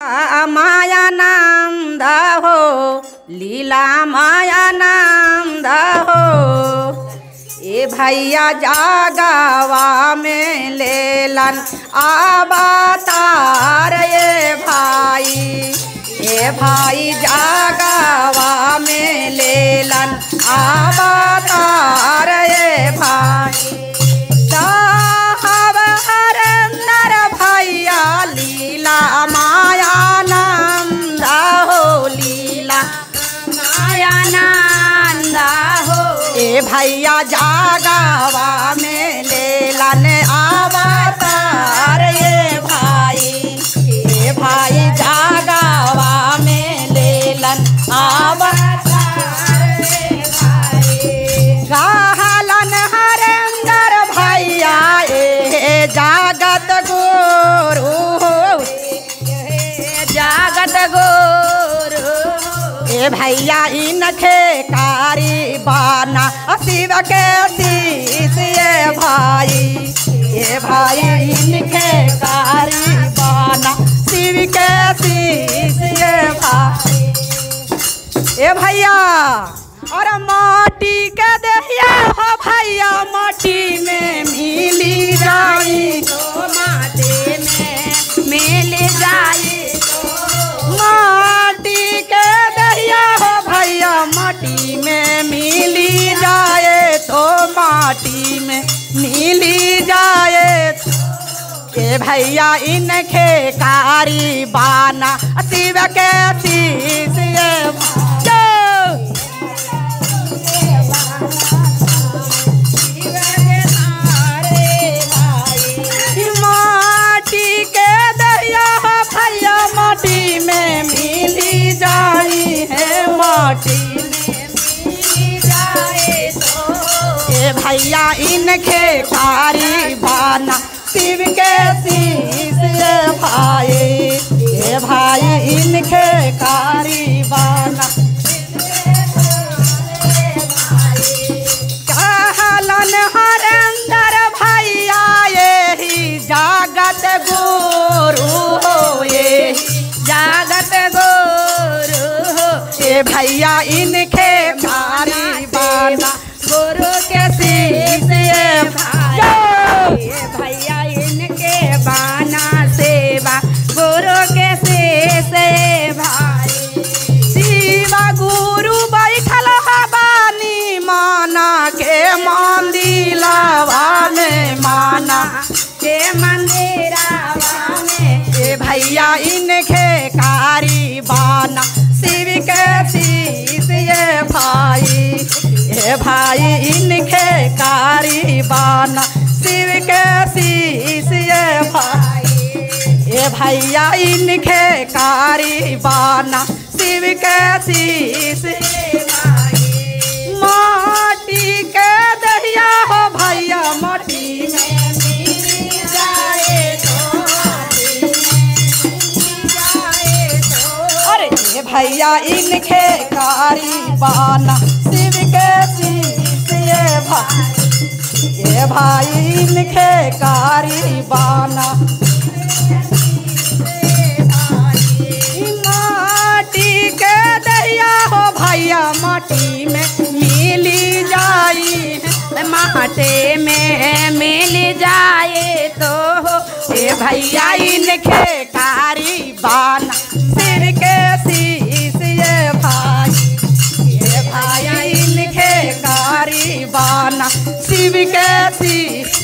माया नंद हो लीला माया नंद हो ए भैया जागवा में लेलन आबातार ए भाई ए भाई जागवा में लेलन आबातार ए भाई साहब हरंदर भैया लीला माया नंद हो लीला माया नंद हो ए भैया जागवा में लेलन अवतार ये भाई ए भाई जागवा में लेलन अवतार ये भाई कहलन हरेंदर भैया ए जागत गुरु ए जागत गुरु ए भैया इनखे कारी बाना शिव के शीश ये भाई ए भाई इनखे कारी बाना शिव के शीश ये भाई ए भैया अरे माटी के दहिया हो भैया माटी में मिली जाई तो माटी में मिल जाई माटी के दहिया हो भैया माटी में मिली जाए तो माटी में मिली जाए के भैया इनखे कारी बाना शिव के शीश ये जो माटी के दरिया भैया माटी में मिली जाई है माटी में मिली जाए तो ए भैया इनके कारी बाना शिव के शीश ये भाई ए भाई इनके कारी बाना कहलन हरेंदर भैया यही जागत गुरु हो ये जागत गुरु हो ये भैया इनके कारी बाना गुरु के शीश ये भाई ये भैया इनके बाना सेवा गुरु के शीश ये भाई शिवा गुरु बैठल बानी माना के मंदिलावा में माना के मंदिरावा में ए भैया इनके कारी बाना शिव के शीश ये भाई ए भाई इनके कारी बाना शिव के शीश ये भाई ए भैया इनके कारी बाना शिव के शीश माटी के दहिया हो भैया माटी में मिल जाए तो माटी में मिल जाए तो अरे ये भैया इनके कारी बाना शिव के शीश ये भाई ये भाई इनके कारी बाना माटी के दरिया हो भैया माटी में मिली जाई माटे में मिल जाए तो ए भैया इनके कारी बाना सिर के शीश ये भाई ये भाई इनके कारी बाना शिव के शीश